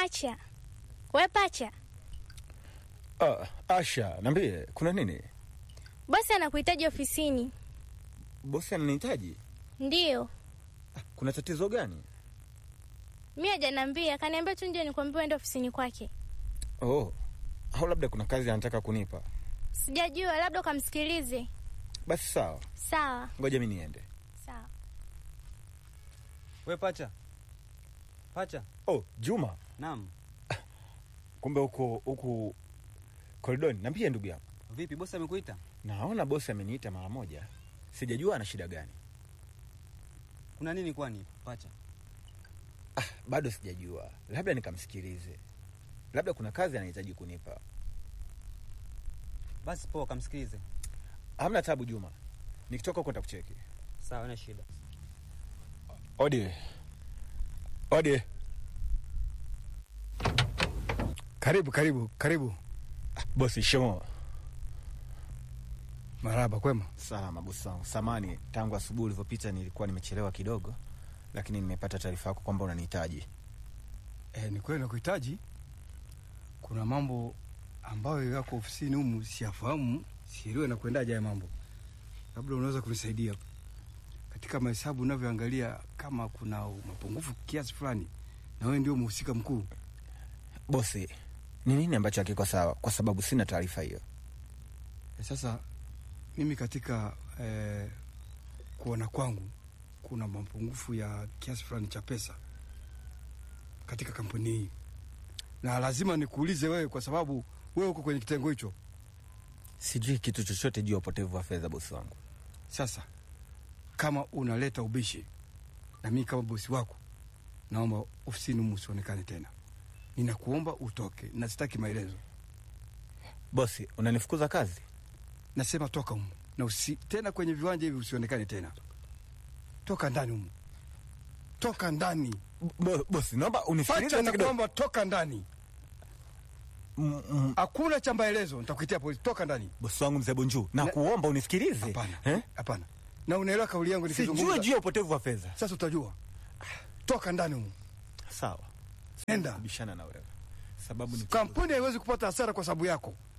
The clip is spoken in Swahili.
Pacha, we Pacha, Ah, Asha, niambie, kuna nini? bosi anakuhitaji ofisini. Bosi ananihitaji? Ndiyo, Kuna tatizo gani? mi hajaniambia, kaniambia tu nje nikwambia uende ofisini kwake. Oh, au labda kuna kazi anataka kunipa. Sijajua, labda ukamsikilize. Basi sawa, Sawa ngoja mi niende. sawa. We pacha, pacha. Oh, Juma, Naam. kumbe huko huku koridoni. Niambie ndugu yangu, Vipi, bosi amekuita? naona bosi ameniita mara moja, sijajua ana shida gani. Kuna nini kwani pacha? Ah, bado sijajua, labda nikamsikilize, labda kuna kazi anahitaji kunipa. Basi poa, kamsikilize. Hamna tabu Juma, nikitoka huko nitakucheki. Sawa, ina shida. Odi, odi, Karibu, karibu, karibu. bosi. Shimo Maraba, kwema? salama bosi wangu. Samani, tangu asubuhi ulivyopita nilikuwa nimechelewa kidogo, lakini nimepata taarifa yako kwamba unanihitaji. E, ni kweli nakuhitaji. Kuna mambo ambayo yako ofisini humu siyafahamu, sielewe na kuendaje haya mambo. Labda unaweza kunisaidia katika mahesabu unavyoangalia, kama kuna mapungufu kiasi fulani, na wewe ndio mhusika mkuu. Bosi, ni nini ambacho hakiko sawa? Kwa sababu sina taarifa hiyo. E, sasa mimi katika eh, kuona kwangu kuna mapungufu ya kiasi fulani cha pesa katika kampuni hii, na lazima nikuulize wewe, kwa sababu wewe uko kwenye kitengo hicho. Sijui kitu chochote juu ya upotevu wa fedha, bosi wangu. Sasa kama unaleta ubishi na mimi kama bosi wako, naomba ofisini humu usionekane tena. Ninakuomba utoke, na sitaki maelezo. Bosi, unanifukuza kazi? Nasema toka humu na usi, tena kwenye viwanja hivi usionekane tena. Toka ndani humu, toka ndani. Bo, bosi, naomba unisikilize Pacha, hata kidogo. nakuomba toka ndani. Mm, mm, Hakuna cha maelezo, nitakuitia polisi. Toka ndani. Bosi wangu mzee Bonju, na Na- kuomba unisikilize. Hapana, Eh? hapana. Na unaelewa kauli yangu Sijui nikizungumza. juu ya upotevu wa fedha. Sasa utajua. Toka ndani humu, Sawa. Nenda. Bishana na wewe. Sababu ni kampuni haiwezi kupata hasara kwa sababu yako.